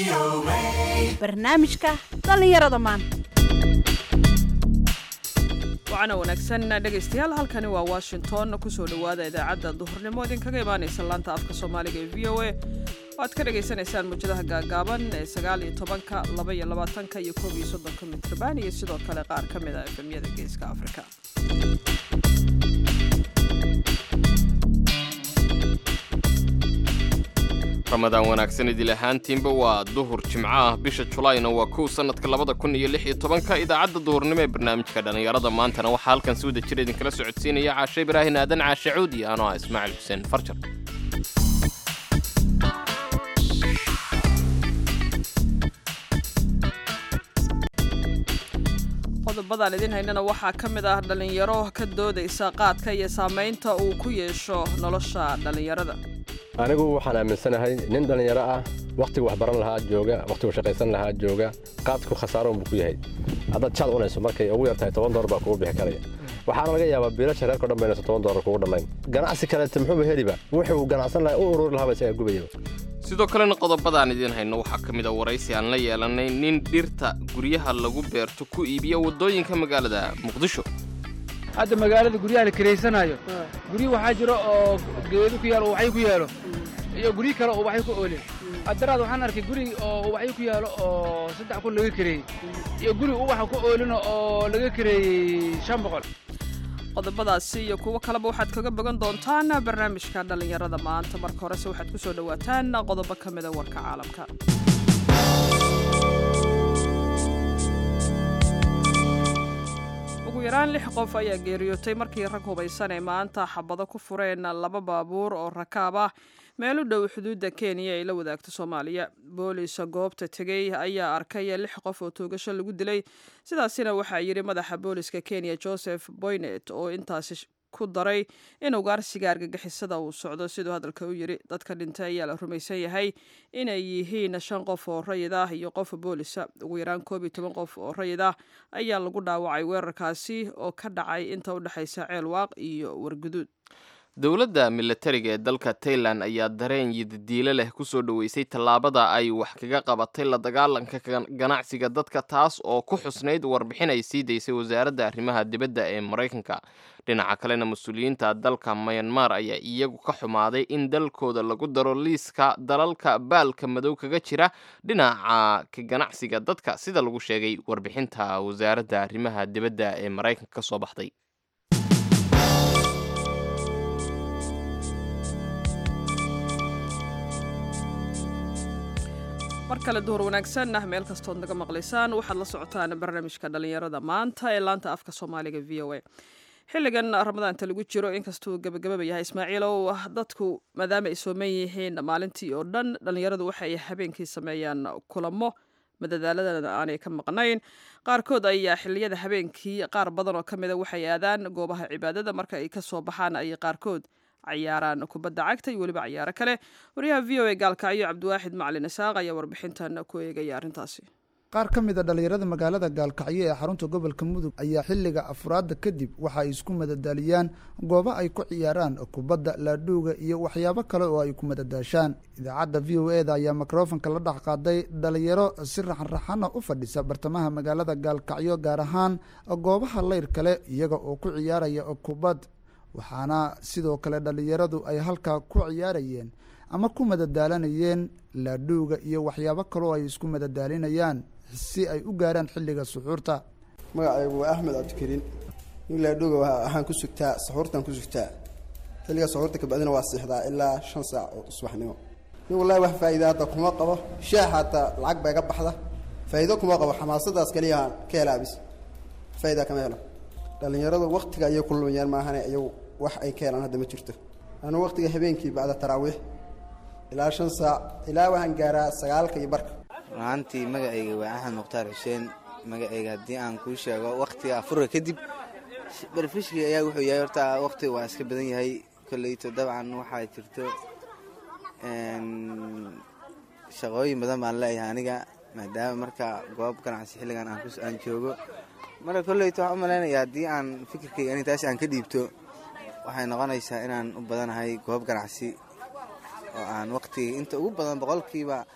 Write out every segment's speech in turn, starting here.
barnaamijka dhallinyarada maanta wacana wanaagsan dhegaystayaal halkani waa washington kusoo dhowaada idaacadda duhurnimo idinkaga imaanaysa laanta afka soomaaliga ee v o a oo aad ka dhagaysanaysaan muujadaha gaagaaban ee sagaal iyo tobanka laba iyo labaatanka iyo koob iyo soddonka mitrban iyo sidoo kale qaar ka mid a efemyada geeska afrika ramadaan wanaagsan idil ahaantiinba waa duhur jimco ah bisha julaayna waa kow sannadka labada kun iyo lix iyo tobanka idaacadda duhurnimo ee barnaamijka dhallinyarada maantana waxaa halkan si wada jira idinkala socodsiinaya caashe ibraahin aadan caashe cuudi anoo ah ismaaciil xuseen farjar qodobadaan idin haynana waxaa ka mid ah dhallinyaro ka doodaysa qaadka iyo saamaynta uu ku yeesho nolosha dhallinyarada anigu waxaan aaminsanahay nin dhallinyaro ah wakhtigu wax baran lahaa jooga wakhtigu shaqaysan lahaa jooga qaadku khasaaro unbuu ku yahay haddaad jaad cunayso markay ugu yartahay toban doolar baa kugu bixi karaya waxaana laga yaabaa biilasha reerko dhan baynayso toban doolar kugu dhammayn ganacsi kaleete muxuuba heliba wuxuu ganacsan lahaa u ururi lahaaba isagaa gubayaba sidoo kalena qodobadaan idiin hayno waxaa ka mid a waraysi aan la yeelanay nin dhirta guryaha lagu beerto ku iibiya waddooyinka magaalada muqdisho hadda magaalada guryaha la kiraysanayo guryo waxaa jiro oo geedo ku yaalo oo ubaxyo ku yaalo iyo guryo kale oo ubaxyo ku oolin haddaraad waxaan arkay guri oo ubaxyo ku yaalo oo saddex kun laga kireeyey iyo guri ubaxa ku oolina oo laga kireeyey shan boqol qodobadaasi iyo kuwo kaleba waxaad kaga bogan doontaan barnaamijka dhallinyarada maanta marka horese waxaad ku soo dhowaataan qodobo ka mida warka caalamka ugu yaraan lix qof ayaa geeriyootay markii rag hubaysan ee maanta xabado ku fureen laba baabuur oo rakaab ah meel u dhow xuduudda kenya ay la wadaagto soomaaliya boolis goobta tegey ayaa arkay lix qof oo toogasho lagu dilay sidaasina waxaa yidhi madaxa booliska kenya joseph boynet oo intaasi ku daray in ugaarsiga argagixisada uu socdo siduu hadalka u yidhi dadka dhintay ayaa la rumaysan yahay inay yihiin shan qof oo rayid ah iyo qof boolisa ugu yaraan koob iyo toban qof oo rayid ah ayaa lagu dhaawacay weerarkaasi oo ka dhacay inta u dhexaysa ceelwaaq iyo warguduud dowladda milatariga ee dalka tailan ayaa dareen yidadiilo leh ku soo dhoweysay tallaabada ay wax kaga qabatay la dagaalanka ganacsiga dadka taas oo ku xusnayd warbixin ay sii daysay wasaaradda arrimaha dibadda ee maraykanka dhinaca kalena mas-uuliyiinta dalka mayanmar ayaa iyagu ka xumaaday in dalkooda lagu daro liiska dalalka baalka madow kaga jira dhinaca ka ganacsiga dadka sida lagu sheegay warbixinta wasaaradda arrimaha dibadda ee maraykanka ka soo baxday mar kale duhur wanaagsan ah meel kastood naga maqlaysaan waxaad la socotaan barnaamijka dhallinyarada maanta ee laanta afka soomaaliga v o a xilligan ramadaanta lagu jiro inkastuu gabagababa yahay ismaaciilow dadku maadaama ay sooman yihiin maalintii oo dhan dhallinyaradu waxay habeenkii sameeyaan kulamo madadaaladana aanay ka maqnayn qaarkood ayaa xilliyada habeenkii qaar badan oo ka mida waxay aadaan goobaha cibaadada marka ay ka soo baxaan ay qaarkood cayaaraan kubadda cagta iyo weliba cayaaro kale wariyaha v o a gaalkacyo cabdiwaaxid macalin isaaq ayaa warbixintan ku eegaya arrintaasi qaar ka mid a dhallinyarada magaalada gaalkacyo ee xarunta gobolka mudug ayaa xilliga afraadda kadib waxa ay isku madadaaliyaan goobo ay ku ciyaaraan kubadda laadhuuga iyo waxyaabo kale oo ay ku madadaashaan idaacadda v o eda ayaa mikrofonka la dhex qaaday dhalinyaro si raxanraxana u fadhisa bartamaha magaalada gaalkacyo gaar ahaan goobaha leyr kale iyaga oo ku ciyaaraya kubad waxaana sidoo kale dhallinyaradu ay halkaa ku ciyaarayeen ama ku madadaalanayeen laadhuuga iyo waxyaabo kaloo ay isku madadaalinayaan si ay u gaaraan xilliga suxuurta magacaygu waa axmed cabdikariin nin laadhuuga waxaan ku sugtaa suxuurtan ku sugtaa xilliga suxuurta kabacdina waa siixdaa ilaa shan saac oo subaxnimo nin wallahi wax faa'iida hadda kuma qabo shaax hataa lacag baa iga baxda faa'iido kuma qabo xamaasadaas kaliya ka helaabis faa'iida kama helo dhallinyaradu waktiga ayay ku lumayaan maahane iyagu wax ay ka helaan hadda ma jirto anuu waktiga habeenkii bacda taraawiix ilaa shan saac ilaa waxaan gaaraa sagaalka iyo barka runaantii magacayga waa axmed mukhtaar xuseen magacayga haddii aan kuu sheego wakhtiga afurka kadib barfishki ayaa wuxuu yahay horta wakhtiga waa iska badan yahay kolleyto dabcan waxaa jirto shaqooyin badan baan leeyahay aniga maadaama marka goob ganacsi xilligan aan joogo marka kolleyto waxaan u malaynayaa haddii aan fikirkayga anintaas aan ka dhiibto waxay noqonaysaa inaan u badanahay goob ganacsi oo aan waqtiga inta ugu badan boqolkiiba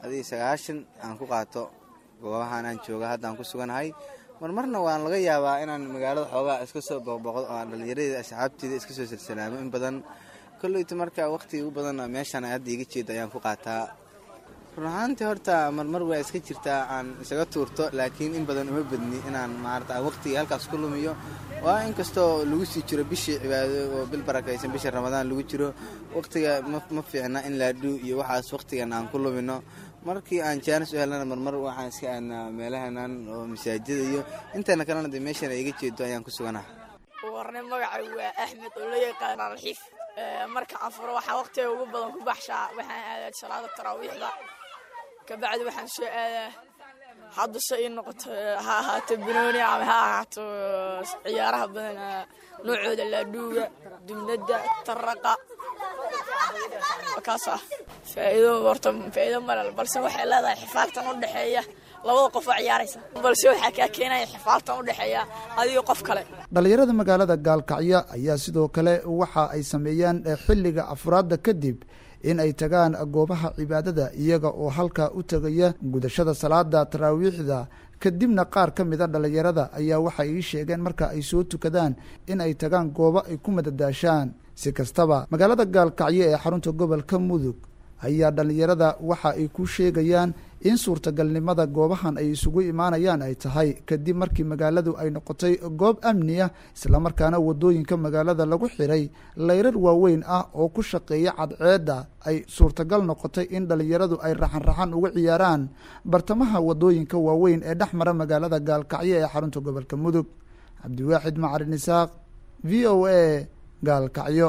adii sagaashan aan ku qaato goobahaan aan jooga hadda aan ku suganahay marmarna waan laga yaabaa inaan magaalada xoogaa iska soo boqboqdo oo aan dhallinyaradeeda asxaabteeda iska soo silsalaamo in badan kolleyta marka wakhtiga ugu badan meeshaan hadda iga jeeda ayaan ku qaataa run ahaantii horta marmar waa iska jirtaa aan isaga tuurto laakiin in badan uma badni inaan maarata wakhtiga halkaas ku lumiyo waa inkastoo lagu sii jiro bishii cibaado oo bil barakaysan bisha ramadaan lagu jiro wakhtiga ma fiicna in laadhuu iyo waxaas wakhtigan aan ku lumino markii aan jaanis u helnana marmar waxaan iska aadnaa meelahanan oo masaajida iyo intana kalena de meeshan iga jeedo ayaan ku suganaha warne magacay waa axmed oo la yaqaan alxiif marka afuro waxaa wakhtiga ugu badan ku baxshaa waxaan aadaa salaada taraawiixda kabacdi waxaan soo aadaa hadda se ii noqoto ha ahaato banooni ama ha ahaato ciyaaraha badan noocooda laadhuuga dumnada taraqa kaas ah faa'iido horta faa'iido malal balse waxay leedahay xifaaltan u dhexeeya labada qof oo ciyaaraysa balse waxaa kaa keenaya xifaaltan u dhexeeya adigo qof kale dhallinyarada magaalada gaalkacyo ayaa sidoo kale waxa ay sameeyaan xilliga afraadda kadib in ay tagaan goobaha cibaadada iyaga oo halkaa u tegaya gudashada salaada taraawiixda kadibna qaar ka mida dhallinyarada ayaa waxay ii sheegeen marka ay soo tukadaan in ay tagaan goobo ay ku madadaashaan si kastaba magaalada gaalkacyo ee xarunta gobolka mudug ayaa dhallinyarada waxa ay ku sheegayaan in suurtagalnimada goobahan ay isugu imaanayaan ay tahay kadib markii magaaladu ay noqotay goob amniya islamarkaana wadooyinka magaalada lagu xiray layrar waaweyn ah oo ku shaqeeya cadceedda ay suurtagal noqotay in dhallinyaradu ay raxanraxan uga ciyaaraan bartamaha wadooyinka waaweyn ee dhex mara magaalada gaalkacyo ee xarunta gobolka mudug cabdiwaaxid macarin isaaq v o a gaalkacyo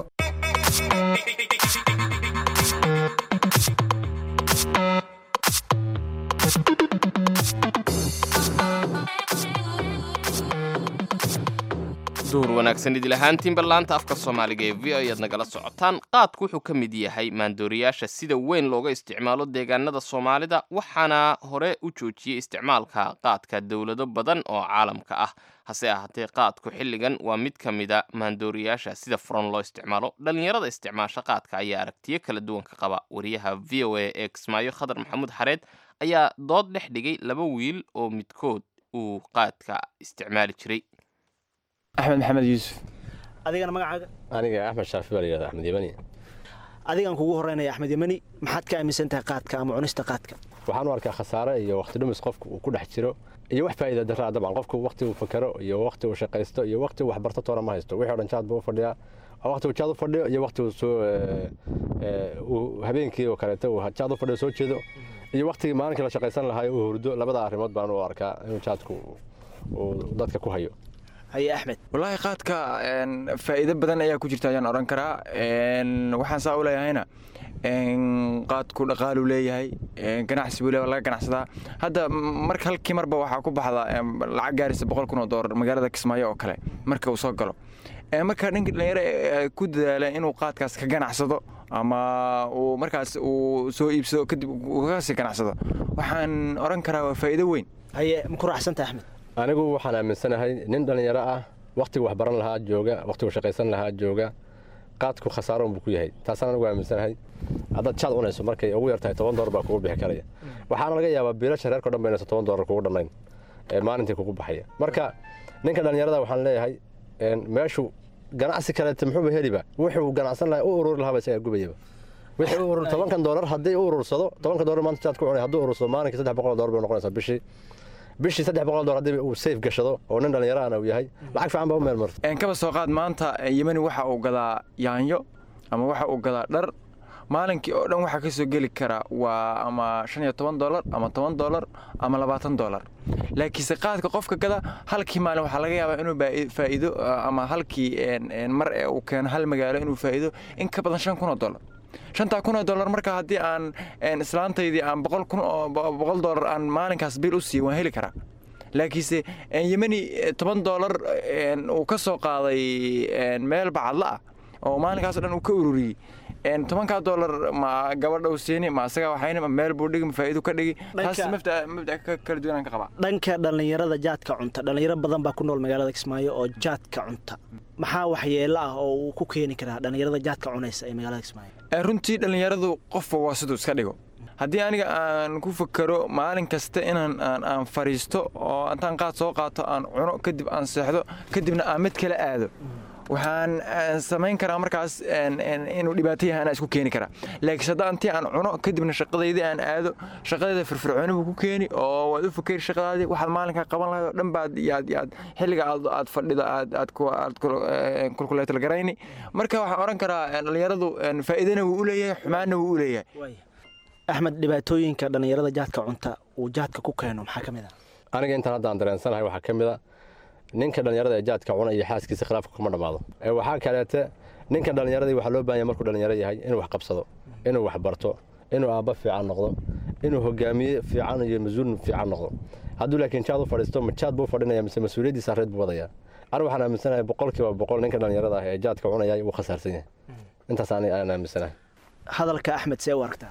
duhur wanaagsan idil ahaantiinba laanta afka soomaaliga ee v o ayaad nagala socotaan qaadku wuxuu ka mid yahay maandooriyaasha sida weyn looga isticmaalo deegaanada soomaalida waxaana hore u joojiyey isticmaalka qaadka dowlado badan oo caalamka ah hase ahaatee qaadku xilligan waa mid ka mida maandooriyaasha sida furan loo isticmaalo dhallinyarada isticmaasha qaadka ayaa aragtiyo kala duwan ka qaba wariyaha v o a ee kismaayo khadar maxamuud xareed ayaa dood dhex dhigay laba wiil oo midkood uu qaadka isticmaali jiray axmed maxamed yuusuf adigana magacaaga aniga axmed shaafi baa layihahda axmed yemani adigaan kugu horeynaya axmed yemani maxaad ka aaminsan tahay qaadka ama cunista qaadka waxaan u arkaa khasaare iyo wakhti dhumis qofka uu ku dhex jiro iyo wax faa'iida daraa dabcan qofku wakhti uu fakero iyo wakhti uu shaqaysto iyo wakhti uu waxbarto toona ma haysto wixii o dhan jaad buu u fadhiyaa wakhti uu jaad u fadhiyo iyo wakhti uu soo uu habeenkii oo kaleeto uu jaad u fadhiyo soo jeedo iyo wakhtigii maalinkii la shaqaysan lahaa uu hurdo labada arrimood baan u arkaa inuu jaadku uu dadka ku hayo haye axmed wallaahi qaadka faa'iido badan ayaa ku jirta ayaan odhan karaa waxaan saa u leeyahayna qaadku dhaqaaluu leeyahay ganacsi buu leeyahay laga ganacsadaa hadda marka halkii marba waxaa ku baxda lacag gaaraysa boqol kun oo doolar magaalada kismaayo oo kale marka uu soo galo marka ninka dhalinyaro ku dadaala inuu qaadkaas ka ganacsado ama uu markaas uu soo iibsado kadib uu kasii ganacsado waxaan odhan karaa waa faa'iido weyn haye ma ku raacsanta axmed anigu waxaan aaminsanahay nin dhallinyaro ah wakhtigu waxbaran lahaa jooga wakhtigu shaqaysan lahaa jooga qaadku khasaaro unbuu ku yahay taasaan anigu aaminsanahay haddaad jaad cunayso markay ugu yartahay toban doolar baa kugu bixi karaya waxaana laga yaabaa biilasha reerka o dhan baynayso toban doolar kugu dhannayn ee maalintii kugu baxaya marka ninka dhallinyarada waxaan leeyahay meeshu ganacsi kaleete muxuuba heliba wuxuu ganacsan lahaa u ururi lahaaba isagaa gubayaba wixii u urur tobankan doolar haddii u urursado tobankan doolar maanta jaad ku cunay hadduu urursado maalinkii saddex boqol doolar bay noqonaysaa bishii bishii saddex boqol dolar haddii uu sayf gashado oo nin dhallinyaraana uu yahay lacag fiican baa u meel marto kaba soo qaad maanta yemani waxa uu gadaa yaanyo ama waxa uu gadaa dhar maalinkii oo dhan waxaa ka soo geli kara waa ama shan iyo toban dolar ama toban dolar ama labaatan dolar laakiinse qaadka qofka gada halkii maalin waxaa laga yaabaa inuu faa'iido ama halkii mar ee uu keeno hal magaalo inuu faa'iido in ka badan shan kun oo dolar shantaa kun oo dollar marka haddii aan islaantaydii aan boqol kun oo boqol dollar aan maalinkaas bil u siiyo waan heli karaa laakiinse yemeni toban dollar uu ka soo qaaday meel bacadla ah oo maalinkaas o dhan uu ka ururiyey tobankaa dollar ma gabadha u siini ma asaga waxayni ma meel buu dhigi ma faa'iido ka dhigi taas mabda mabda kala duwanaan ka qabaa dhanka dhallinyarada jaadka cunta dhallinyaro badan baa ku nool magaalada kismaayo oo jaadka cunta maxaa waxyeelo ah oo uu ku keeni karaa dhallinyarada jaadka cunaysa ee magaalada kismaayo runtii dhallinyaradu qofba waa siduu iska dhigo haddii aniga aan ku fakero maalin kasta inaan aan fariisto oo intaan qaad soo qaato aan cuno kadib aan seexdo kadibna aan mid kale aado waxaan samayn karaa markaas inuu dhibaato yahay anaa isku keeni karaa laakiin hadda intii aan cuno kadibna shaqadaydii aan aado shaqadayda firfircooni buu ku keeni oo waad u fakeri shaqadaadii waxaad maalinkaa qaban lahayd oo dhan baad yaad yaad xilliga aad aad fadhida aad aad aad kulkuleetal garayni marka waxaan odhan karaa dhallinyaradu faa'iidana wuu u leeyahay xumaanna wuu u leeyahay axmed dhibaatooyinka dhallinyarada jaadka cunta uu jaadka ku keeno maxaa ka mid ah aniga intaan hadda aan dareensanahay waxaa ka mid a ninka dhallinyarada ee jaadka cuna iyo xaaskiisa khilaafka kuma dhammaado waxaa kaleete ninka dhallinyaradii waxaa loo baahanya markuu dhallinyaro yahay inuu wax qabsado inuu wax barto inuu aabba fiican noqdo inuu hogaamiye fiican iyo mas-uul fiican noqdo hadduu laakiin jaad u fadhiisto ma jaad buu fadhinaya mise mas-uuliyaddiisa reed buu wadaya anigu waxaan aaminsanahay boqolkiiba boqol ninka dhallinyarada ah ee jaadka cunaya wuu khasaarsan yahay intaas aan aaminsanahay hadalka axmed see u aragtaa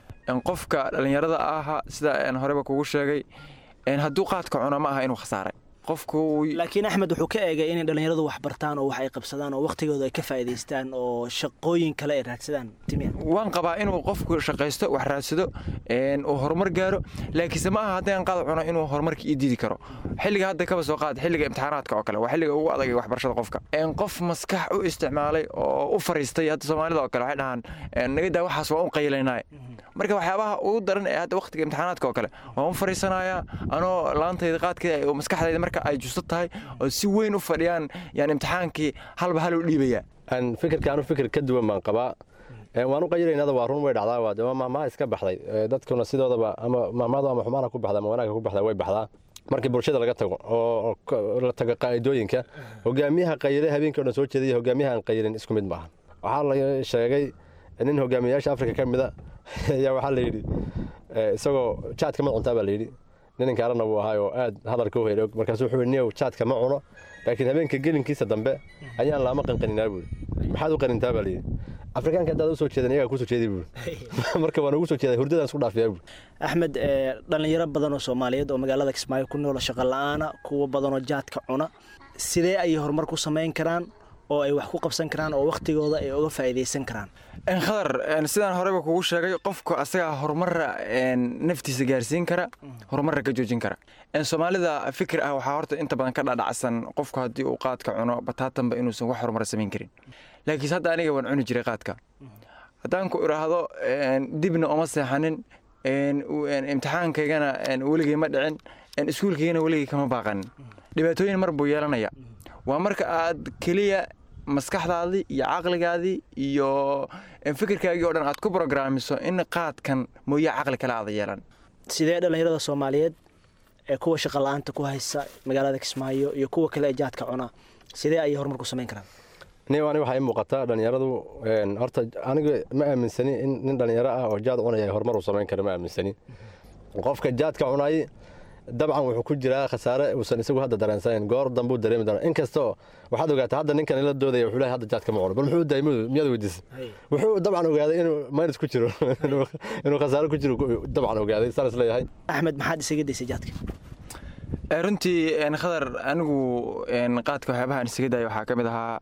qofka dhallinyarada aha sida aan horeba kugu sheegay hadduu qaadka cuno ma aha inuu khasaaray laakiin axmed wuxuu ka eegay inay dhallinyaradu wax bartaan oo wax ay qabsadaan oo wakhtigooda ay ka faa'iidaystaan oo shaqooyin kale ay raadsadaan waan qabaa inuu qofku shaqaysto wax raadsado uu horumar gaaro laakiinse ma aha haddii aan qaad cuno inuu horumarka ii diidi karo xilliga hadda kaba soo qaad xilliga imtixaanaadka oo kale waa xilliga ugu adag ee waxbarashada qofka qof maskax u isticmaalay oo u fariistay hadda soomaalida oo kale waxay dhahaan nagadaa waxaas waa u qaylaynaa marka waxyaabaha ugu daran ee hadda wakhtiga imtixaanaadka oo kale waan u fariisanayaa anoo laantayda qaadkeeda maskaxdayda marka ay justo tahay oo si weyn u fadhiyaan yani imtixaankii halba hal u dhiibayaa fikirka anu fikir ka duwan baan qabaa waan u qayilaynada waa run way dhacdaa waa dee mahmaha iska baxday dadkuna sidoodaba ama mahmahdu ama xumaana ku baxda ama wanaagga ku baxda way baxdaa markii bulshada laga tago oo la tago qaa'idooyinka hogaamiyaha qayile habeenkii o dhan soo jeedaya hogaamiyaha aan qayilin isku mid maaha waxaa la sheegay nin hogaamiyayaasha afrika ka mida ayaa waxaa la yidhi isagoo jaadka ma cuntaa baa la yidhi nininkaarana wuu ahaay oo aad hadalka u helay markaasuu wuxuu niyow jaadka ma cuno laakiin habeenka gelinkiisa dambe ayaan laama qanqaninaa buuri maxaad u qanintaa baa layidhi afrikaanka haddaad u soo jeedan iyagaa kusoo jeeday buuri marka waan ugu soo jeeday hurdadaan isku dhaafiyaa buuri axmed dhallinyaro badan oo soomaaliyeed oo magaalada kismaayo ku nool shaqo la'aana kuwa badanoo jaadka cuna sidee ayay horumar ku samayn karaan oo ay wax ku qabsan karaan oo wakhtigooda ay uga faa'iidaysan karaan khadar sidaan horeyba kugu sheegay qofku asagaa horumarra naftiisa gaarsiin kara horumarra ka joojin kara soomaalida fikir ah waxaa horta inta badan ka dhadhacsan qofku haddii uu qaadka cuno bataatanba inuusan wax horumar samayn karin laakiinse hadda aniga waan cuni jiray qaadka haddaan ku idhaahdo dibna oma seexanin imtixaankaygana weligay ma dhicin iskuulkaygana weligay kama baaqanin dhibaatooyin mar buu yeelanaya waa marka aad keliya maskaxdaadii iyo caqligaadii iyo fikirkaagii o dhan aad ku brograamiso in qaadkan mooye caqli kale aada yeelan sidee dhallinyarada soomaaliyeed ee kuwa shaqa la-aanta ku haysa magaalada kismaayo iyo kuwa kale ee jaadka cunaa sidee ayay horumar ku samayn karaan niyo ani waxaa ii muuqataa dhallinyaradu horta aniga ma aaminsani in nin dhallinyaro ah oo jaad cunaya horumar uu samayn kara ma aaminsani qofka jaadka cunay dabcan wuxuu ku jiraa khasaare uusan isagu hadda dareensanayn goor dambuu dareemi doona inkastoo waxaad ogaataa hadda ninkan ila doodaya wuxuu leeyahay hadda jaadka ma cuno bal muxuu daayay miyaad weydiisay wuxuu dabcan ogaaday inuu minus ku jiro inuu khasaare ku jiro dabcan ogaaday saan is leeyahay axmed maxaad isaga daysay jaadka runtii khadar anigu qaadka waxyaabaha aan isaga daaya waxaa ka mid ahaa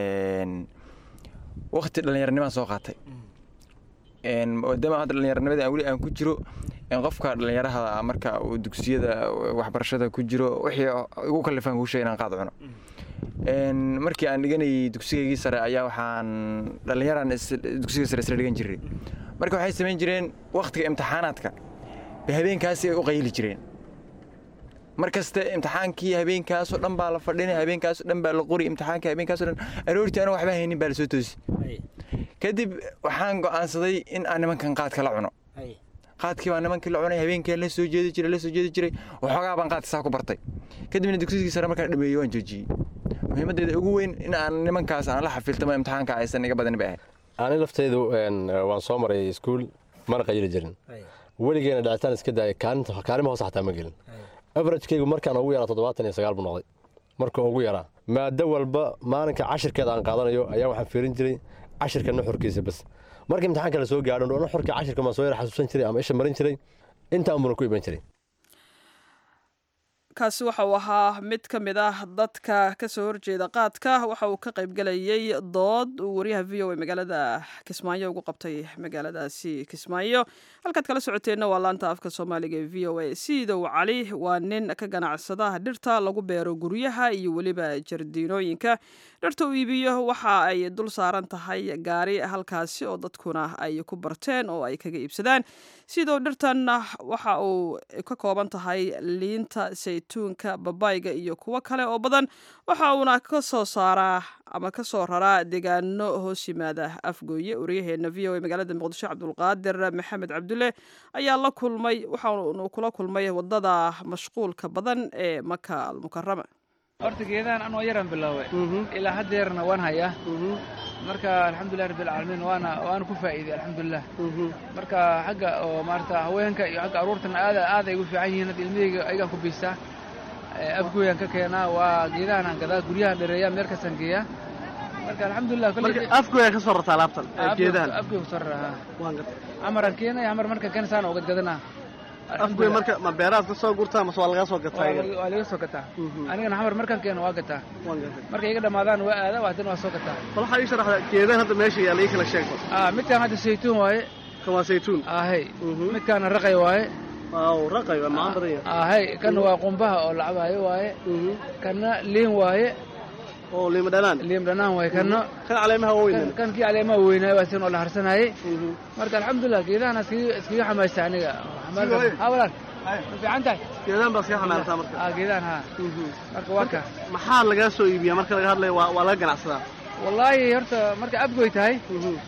wakti dhallinyaranimaan soo qaatay maadaama hadda dhallinyaranimadii aan weli aan ku jiro qofka dhallinyaraha marka uu dugsiyada waxbarashada ku jiro wixii igu kalifaan kuu sheegay inaan qaad cuno markii aan dhiganayay dugsigaygii sare ayaa waxaan dhallinyaraan dugsiga sare isla dhigan jiray marka waxay samayn jireen waktiga imtixaanaadka bay habeenkaasi ay u qayli jireen mar kaste imtixaankii habeenkaasoo dhan baa la fadhinay habeenkaasoo dhan baa la qori imtixaankii habeenkaasoo dhan aroortii anoo waxba haynin baa la soo toosi kadib waxaan go'aansaday in aan nimankan qaadka la cuno qaadkii baa nimankii la cunay habeenkii la soo jeedi jiray la soo jeedi jiray waxoogaa baan qaadka saa ku bartay kadibna dugsigii sare markaan dhameeyey waan joojiyey muhiimaddeeda ugu weyn in aan nimankaas aan la xafiltamo imtixaanka aysan iga badan bay ahayd ani laftaydu waan soo maray iskuul mana qayili jirin weligeena dhicitaan iska daaya kaalima hoose xataa ma gelin averagekaygu markaan ugu yaraa toddobaatan iyo sagaal buu noqday marka ugu yaraa maado walba maalinka cashirkeeda aan qaadanayo ayaa waxaan fiirin jiray cashirka nuxurkiisa bas marka imtixaanka la soo gaadho nuxurka cashirka maan soo yara xasuusan jiray ama isha marin jiray intaan buna ku iman jiray kaasi waxa uu ahaa mid ka mid ah dadka kasoo horjeeda qaadka waxa uu ka qaybgelayay dood uu wariyaha v o a magaalada kismaayo ugu qabtay magaaladaasi kismaayo halkaad kala socoteenna waa laanta afka soomaaliga ee v o a siidow cali waa nin ka ganacsada dhirta lagu beero guryaha iyo weliba jardiinooyinka dhirta uu iibiyo waxa ay dul saaran tahay gaari halkaasi oo dadkuna ay ku barteen oo ay kaga iibsadaan sidoo dhirtan waxa uu ka kooban tahay liinta saytuunka babayga iyo kuwo kale oo badan waxa uuna ka soo saaraa ama ka soo raraa deegaano hoos yimaada afgooye wariyaheena v o a magaalada muqdisho cabdulqaadir maxamed cabdulle ayaa la kulmay waxaanu kula kulmay wadada mashquulka badan ee maka almukarama horta geedahan anoo yaran bilaaway ilaa haddeerna waan hayaa marka alxamdulilah rabbilcaalamiin waana waana ku faa'iiday alxamdulilah marka xagga oo maarata haweenka iyo xagga aruurtana aad aad ay ugu fiican yihiin hadda ilmihayga ayagaan ku biistaa afgooyaan ka keenaa waa geedahan aan gadaa guryahan dhereeyaa meel kastaan geeyaa marka alxamdulilah afgooyaa ka soo rartaa alaabtan geedahan afgooy kusoo raraa camaraan keenaya camar marka keensaana oo gadgadanaa afgooy marka ma beeraad ka soo gurtaa mase waa lagaa soo gataa waa laga soo gataa anigana xamar markaan keeno waa gataa markay iga dhammaadaan waa aada haddana waa soo gataa bal waxaa ii sharaxdaa geedahan hadda meesha yaalla ii kala sheegto midkaan hadda saytuun waaye kan waa saytuun ahay midkaana raqay waaye waaw raqay waa macaan badan yahay ahay kana waa qumbaha oo lacabaayo waaye kana liin waaye oo liim dhanaan liim dhanaan waaye kana kan caleemaha waaweyn kan kii caleemaha weynaayo waa sin oo la harsanayay marka alxamdulilah geedahan iskaga iskaga xamaysta aniga ha walaan ma fiican tahay geedahan baa iskaga xamaartaa marka ah geedahan ha marka waa ka maxaa lagaa soo iibiyaa marka laga hadlayo waa waa laga ganacsadaa wallaahi horta marka abgoy tahay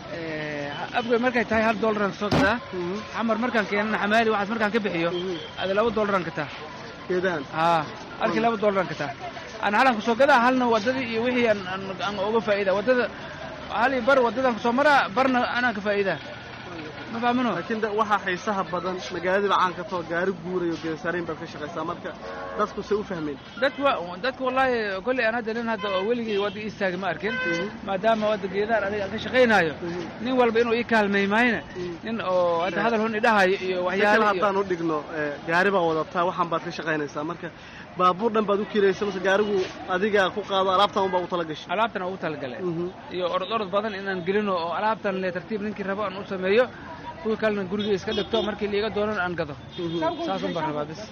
abgoy markay tahay hal dollaran kasoo gataa xamar markaan keenana xamaali waxaas markaan ka bixiyo ada laba dollaran kataa geedahan haa halkii laba dollaran kataa ana halan kusoo gadaa halna waddadii iyo wixii aan uga faa'iida waddada hal iyo bar waddadan kusoo maraa barna anaan ka faa'iidaa ma fahamino laakiin waxaa xiisaha badan magaaladiiba caan ka too gaari guurayo geesaariin baad ka shaqaysaa marka dadku say u fahmeen dadka dadka wallaahi kolley aan hadda nin hadda oo weligii wadda ii istaagi ma arkin maadaama wadda geedaan aniga aan ka shaqaynaayo nin walba inuu ii kaalmay maayna nin oo hadda hadal hun idhahayo iyo waxyaalo haddaan u dhigno gaari baa wadataa waxaan baad ka shaqaynaysaa marka baabuur dhan baad u kiraysa mase gaarigu adiga ku qaado alaabtan unbaa u tala gashay alaabtan ugu talagalay iyo orod orod badan inaan gelino oo alaabtan le tartiib ninkii rabo aan u sameeyo kuwii kalena guriga iska dhigto markii liiga doonan aan gado saasun baan rabaa bis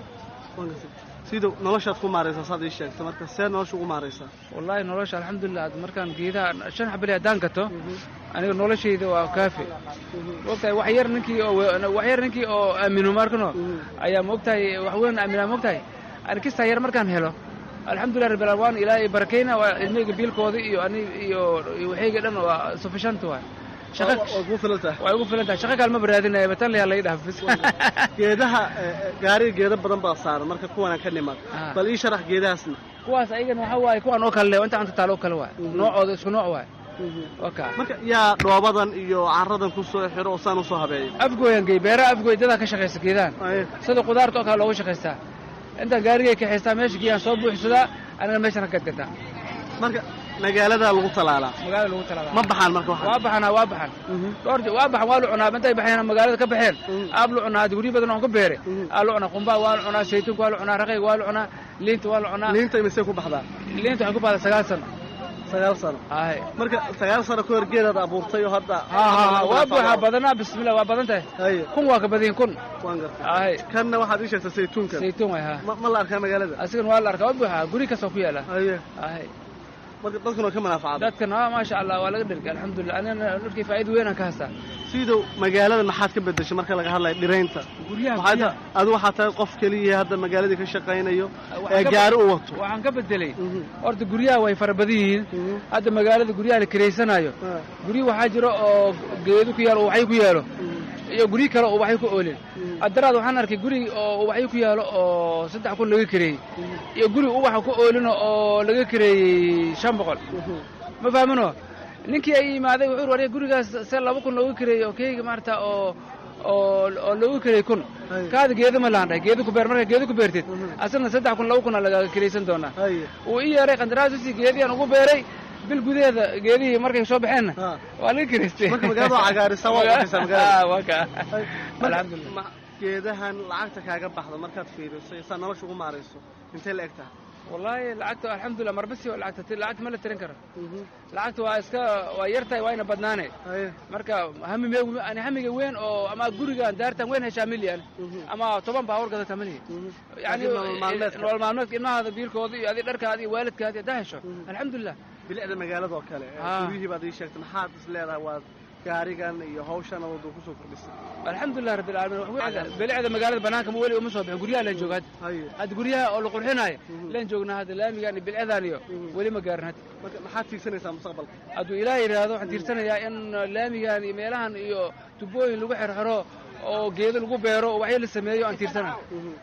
sidow noloshaad ku maaraysaa saad ii sheegta marka see nolosha ugu maaraysaa wallaahi nolosha alxamdulilah markaan geedaha shan xabali haddaan gato aniga noloshayda waa kaafi moogtahay wax yar ninkii oo wax yar ninkii oo aamino markano ayaa moogtahay wax weyn aaminaa moogtahay ani kistaa yar markaan helo alxamdulilah rabbil waan ilaahay barakayna waa ilmahayga biilkooda iyo ani iyo waxayga dhan waa sufficient waay way kugu filan tahay way ugu filan tahay shaqa kaalma baraadinaya batan layaa laga dhaaf bis geedaha gaariga geeda badan baa saaran marka kuwanaan ka nimaad bal ii sharax geedahaasna kuwaas ayagana waxa waaye kuwan oo kale inta anta taalo oo kale waay noocooda isku nooc waay waka marka yaa dhoobadan iyo caradan ku soo xiro oo saan usoo habeeyo afgooyan gey beeraha afgooy dadaa ka shaqaysta geedahan sida qudaarta oo kale looga shaqaystaa intaan gaarigay kaxaystaa meesha geeyaan soo buuxsadaa aniga meeshan ka gadgataa marka magaaladaa lagu talaalaa magaalada lagu talaalaa ma baxaan marka waxa waa baxanaa waa baxan dhowr waa baxan waa la cunaa intay baxeen magaalada ka baxeen aab la cunaa guryo badan oo ka beere aa la cunaa qumbaa waa la cunaa saytuunka waa la cunaa raqayga waa la cunaa liinta waa la cunaa liinta imisee ku baxdaa liinta waxay ku baxdaa sagaal sano sagaal sano ahay marka sagaal sano ka hor geedaad abuurtay oo hadda waa buuxaa badanaa bismillah waa badan tahay kun waa ka badiyin kun waan gartay ahay kanna waxaad ii sheegtay saytuunkan saytuun way ha ma la arkaa magaalada asigan waa la arkaa waa buuxaa guri kastoo ku yaala aye ahay marka dadkuna ka manaafacaday dadkan waa maasha allah waa laga dhergay alxamdulilah anigana dhulkii faa'iida weyn aan ka haystaa sidow magaalada maxaad ka bedeshay marka laga hadlayo dhiraynta guryaha adu waxaa tahay qof keliya hadda magaaladii ka shaqaynayo ee gaari u wato waxaan ka bedelay horta guryaha way fara badan yihiin hadda magaalada guryaha la kiraysanayo guryo waxaa jiro oo geedo ku yaalo oo waxay ku yaalo iyo guryo kale oo waxay ku oolin addaraad waxaan arkay guri oo ubaxyo ku yaalo oo saddex kun laga kareeyey iyo guri ubaxa ku oolino oo laga kareeyey shan boqol ma fahmino ninkii ay yimaaday wuxuu warya gurigaas se laba kun looga kareeyey oo keyga maarata oo oo oo looga kareeyey kun kaada geeda ma laandhay geeda ku beer markaa geeda ku beertid asagna saddex kun laba kuna lagaaga kareysan doonaa wuu ii yeeray qandaraasisi geediyaan ugu beeray bil gudaheeda geedihii markay soo baxeenna waa laga karaystay marka magaalada cagaarisa waa baxaysaa magaalada waa ka alxamdulillah geedahan lacagta kaaga baxda markaad fiiriso saa nolosha ugu maarayso intay la eg tahay wallaahi lacagta alxamdulilah marbasi oo lacagta lacagta ma la tirin karo lacagta waa iska waa yartahay waa ina badnaane marka hamime ani hamiga weyn oo ama gurigan daartan weyn heshaa milyan ama toban baabuur gadata malihi yani Laakiin nolol maalmeedka. nolol maalmeedka ilmahaada biilkooda iyo adi dharkaada iyo waalidkaada haddaa hesho alxamdulilah bilicda magaalada oo kale ee Ah. guryihii baad ii sheegtay maxaad is leedahay waad gaarigan iyo hawshan wadda kusoo kordhisay alxamdulilah rabbil caalamiin wax weyn- bilicda magaalada banaanka ma weli uma soo bixin guryaha laan jooga hadda hadda guryaha oo la qurxinaayo laan joognaa hadda laamigan iyo bilcadan iyo weli ma gaarin hadda marka maxaad tiigsanaysaa mustaqbalka hadduu ilaah yidhaahdo waxaan tiirsanayaa in laamigan iyo meelahan iyo tubooyin lagu xirxiro oo geedo lagu beero oo waxyo la sameeyo aan tiirsanayo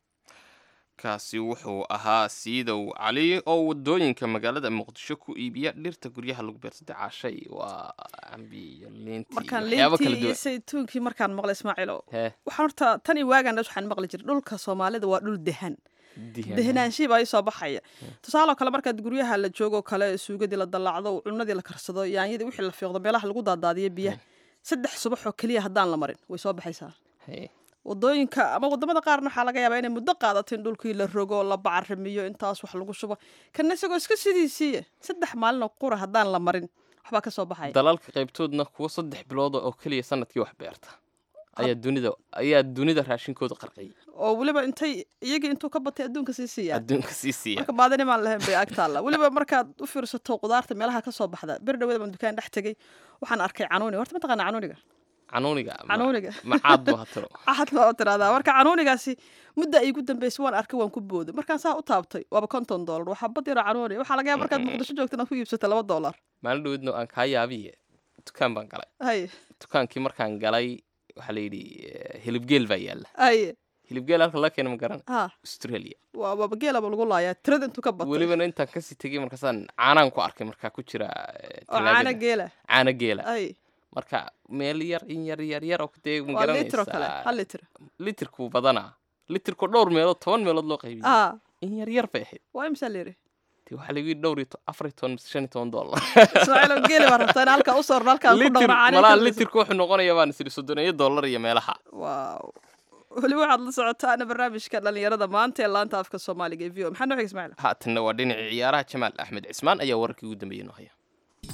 kaasi wuxuu ahaa siidow cali oo wadooyinka magaalada muqdisho ku iibiya dhirta guryaha lagu beersada caashay waa cambi iyo liinti markaan iyo waxyaabo kala liintii iyo duwan saytuunkii markaan maqlay ismaaciilo hee waxaan horta tan iyo waagaan dhash waxaan maqli jiray dhulka soomaalida waa dhul dehan dihan dehnaanshihi baa ii soo baxaya tusaaloo kale markaad guryaha la joogo kale suugadii la dallacdo cunadii la karsado yaanyadii wixii la fiiqdo meelaha lagu daadaadiyo biyaha saddex subax oo keliya haddaan la marin way soo baxaysaa hee wadooyinka ama wadamada qaarna waxaa laga yaabaa inay muddo qaadato in dhulkii la rogo la bacarimiyo intaas wax lagu shubo kana isagoo iska sidiisiiya saddex maalin oo qura haddaan la marin waxbaa ka soo baxaya dalalka qaybtoodna kuwa saddex bilood oo keliya sanadkii wax beerta ayaa dunida ayaa dunida raashinkooda qarqiyay oo weliba intay iyagii intuu ka batay adduunka sii siiyaa adduunka sii siiya marka baadini maan lahayn bay ag taalla weliba markaad u fiirsato qudaarta meelaha ka soo baxda bir dhawada baan dukaan dhex tegey waxaan arkay canuuni horta mataqaana canuuniga canuuniga ma- canuuniga macaad buu hatiro axad baa u tiraahdaa marka canuunigaasi mudda ay igu dambeysay waan arkay waan ku booday markaan saa u taabtay waaba konton doolar waxaa bad yaro canuuni waxaa laga yaaba markaad muqdisho joogto inaad ku iibsato laba doolar maalin dhaweedna aan kaa yaabiye dukaan baan galay hay dukaankii markaan galay waxaa la yidhi eh, hilibgeel baa yaalla hay hilibgeel halka laga keena ma garan ha australia waa waaba geelaba lagu laayaa tirada intuu ka batay welibana intaan kasii tegey markaasaan caanaan ku arkay markaa ku jira eh, oo caana talaagada. geela caana geela ay marka meel yar in yar yar yar oo dee ma waa litir oo kale garanaysaa hal litir litirku badanaa litirku dhowr meelood toban meelood loo qaybiyey ah in yar yar bay ahayd waa imsaa leeri dee waxaa lagu yidhi dhowr iyo to- afar iyo toban mise shan iyo toban dollar ismaaciil oo geeli baa rabtaa in halkaa u soorno halkaa ku litir dhowra caana malaa ka litirku wuxuu noqonayaa baan isiri soddoneeyo dollar iyo meelaha waaw weli waxaad la socotaana barnaamijka dhalinyarada maanta ee laanta afka soomaaliga ee v o maxaa noo xig ismaaciil haatanna waa dhinacii ciyaaraha jamaal axmed cismaan ayaa wararkii ugu dambeeyey noo haya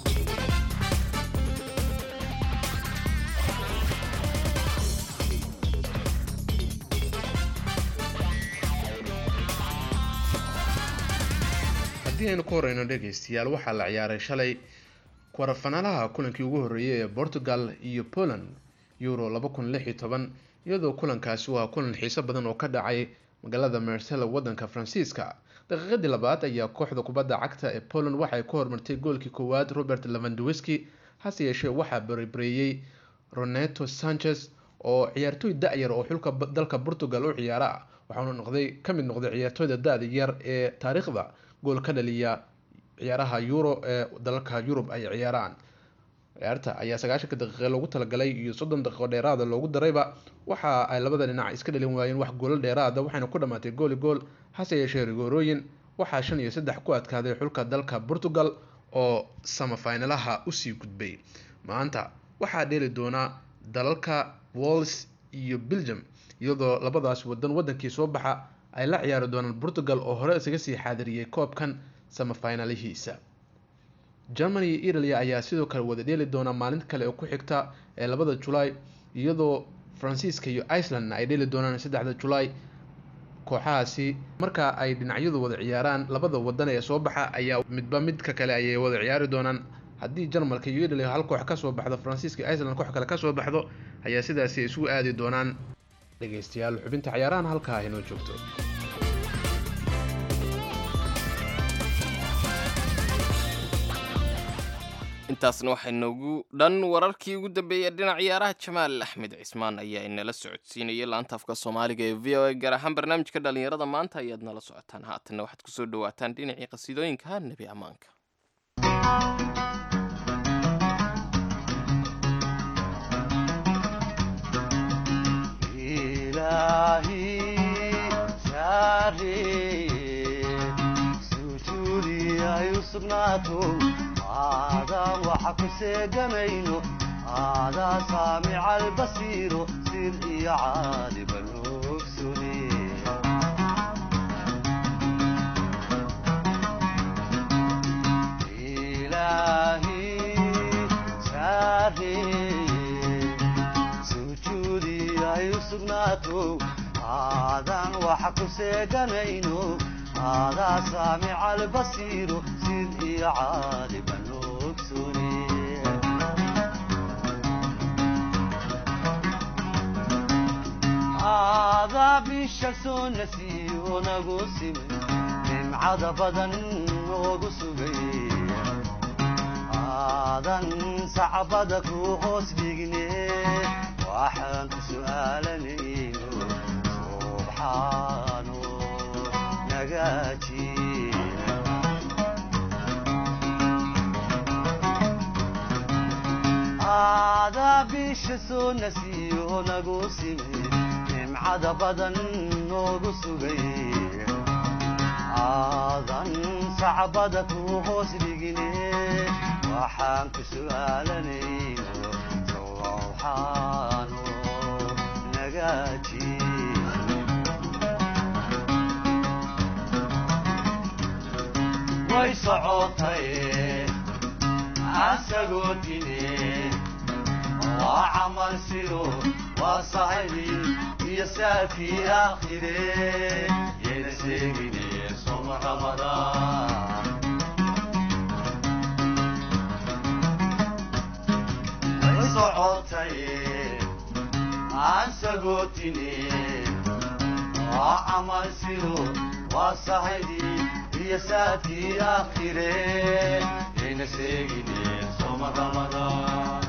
haddii aynu ku horeyno dhegaystayaal waxaa la ciyaaray shalay kwarafanaalaha kulankii ugu horreeyay ee portugal iyo poland euro laba kun lix iyo toban iyadoo kulankaasi waa kulan xiiso badan oo ka dhacay magaalada marsella wadanka faransiiska daqiiqadii labaad ayaa kooxda kubadda cagta ee poland waxay ku hormartay goolkii koowaad robert levandowski hase yeeshee waxaa baribareeyey roneto sanchez oo ciyaartooy da-yar oo xulka ba- dalka portugal u ciyaara ah waxaanu noqday ka mid noqday ciyaartooyda da-da yar ee taariikhda gool ka dhaliya ciyaaraha euro ee dalalka yurub ay ciyaaraan ciyaarta ayaa sagaashanka daqiiqe loogu talagalay iyo soddon daqiiqo dheeraada loogu darayba waxa ay labada dhinac iska dhalin waayeen wax goolo dheeraada waxayna ku dhammaatay gooli gool hase yeeshee rigoorooyin waxaa shan iyo saddex ku adkaaday xulka dalka portugal oo samafinalaha usii gudbay maanta waxaa dheeli doonaa dalalka wals iyo belgium iyadoo labadaas wadan wadankii soo baxa ay la ciyaari doonaan portugal oo hore isaga sii xaadiriyey koobkan samafinalihiisa germany iyo italia ayaa sidoo kale wada dheeli doona maalin kale oo ku xigta ee labada julaay iyadoo faransiiska iyo icelandna ay dheeli doonaan saddexda julaay kooxahaasi marka ay dhinacyadu wada ciyaaraan labada wadan ee soo baxa ayaa midba midka kale ayay wada ciyaari doonaan haddii jarmalka iyo italia hal koox kasoo baxdo faransiiska iyo iceland koox kale kasoo baxdo ayaa sidaasi isugu aadi doonaan dhegeystayaal xubinta ciyaarahan halkaa inoo joogto intaasna waxaa noogu dhan wararkii ugu dambeeyay dhinac ciyaaraha jamaal axmed cismaan ayaa inala socodsiinayay laanta afka soomaaliga ee v o a gaar ahaan barnaamijka dhalinyarada maanta ayaad nala socotaan haatanna waxaad kusoo dhawaataan dhinacii qasiidooyinka nebi ammaanka aadaan waxa ku seegamayno aadaa saamica albasiiro sir iyo caalibano waxa ku seeganayno aadaa saamica albasiiro sid iyo caaliba noogsune aadaa bisha soo nasiyo nagu simin nimcada badan noogu sugay aadan sacbada ku hoos dhigne waxaan ku su'aalanayno subxaano nagaaji aadaa bisha soo nasiyo nagu simi nimcada badan noogu sugay aadan sacbada ku hoos dhigine waxaan ku su'aalanayno sowxaano nagaaji way socotay asagoo dine waa camal sido waa saxibi iyo saafii aakhire yayna sheegine soma ramadaan way socotay aan sagootine waa camal sido waa saxibi iyo saafii aakhire yayna sheegine soma ramadaan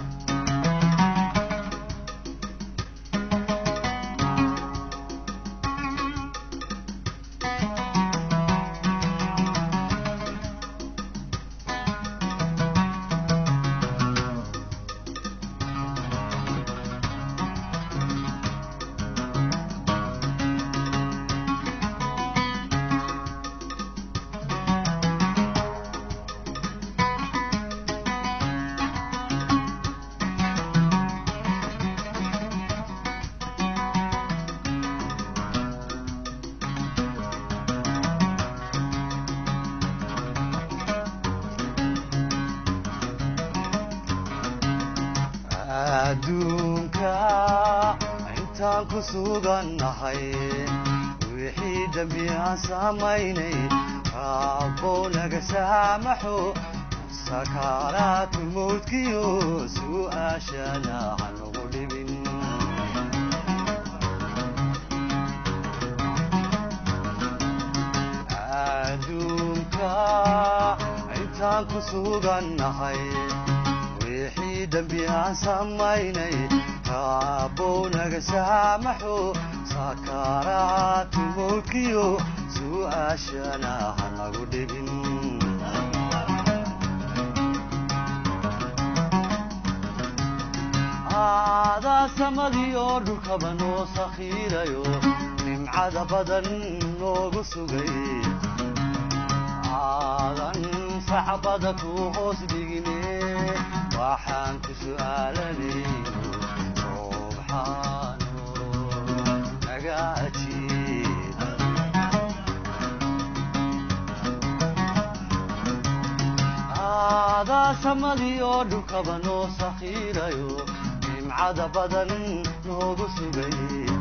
adduunka intaan ku sugannahay wixii dembi aan samaynay raabbow naga saamaxo sakaaraatu mawdkiyo su'aashana hanugu dhibin adduunka intaan ku sugannahay wixii dembi aan samaynay raabbow naga saamaxo sakaaraatu mawdkiyo su'aashana hanagu dhibin aadaa samadii oo dhulkaba noo sakhiirayo nimcada badan noogu sugay aadan sacbada ku hoos dhigine waxaan ku su'aalanayno subxaano naga ajiib aadaa samadii oo dhulkaba noo sakhiirayo nimcada badan noogu sugay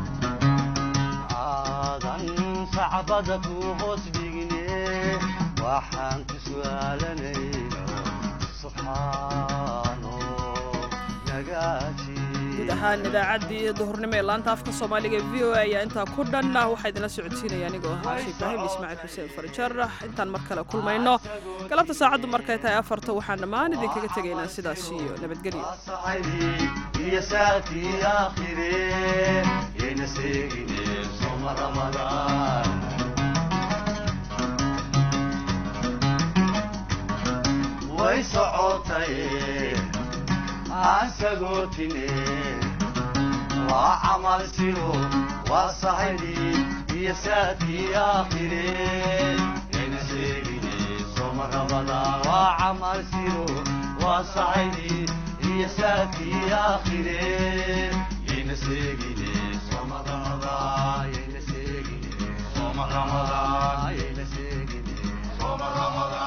aadan sacbada ku hoos dhigine waxaan ku su'aalanayno subxaano naga ajiib guud ahaan idaacaddii duhurnimo ee laanta afka soomaaliga ee v o a ayaa intaa ku dhan waxaa idinla socodsiinaya anigoo ahaa sheekh ibraahim ismaaciil xuseen farjar intaan mar kale kulmayno galabta saacaddu markay tahay afarta waxaan dhammaan idinkaga tegaynaa sidaas iyo nabadgelyo iyo saakii aakhire yayna seegine soma ramadaan way socotay aan sagootine waa camal siro waa sahaydi iyo saakii aakhire yayna sheegine soma ramadaan waa camal siro waa sahaydi iyo saakii aakhire yayna sheegine soma ramadaan yayna sheegine soma ramadaan yayna sheegine soma ramadaan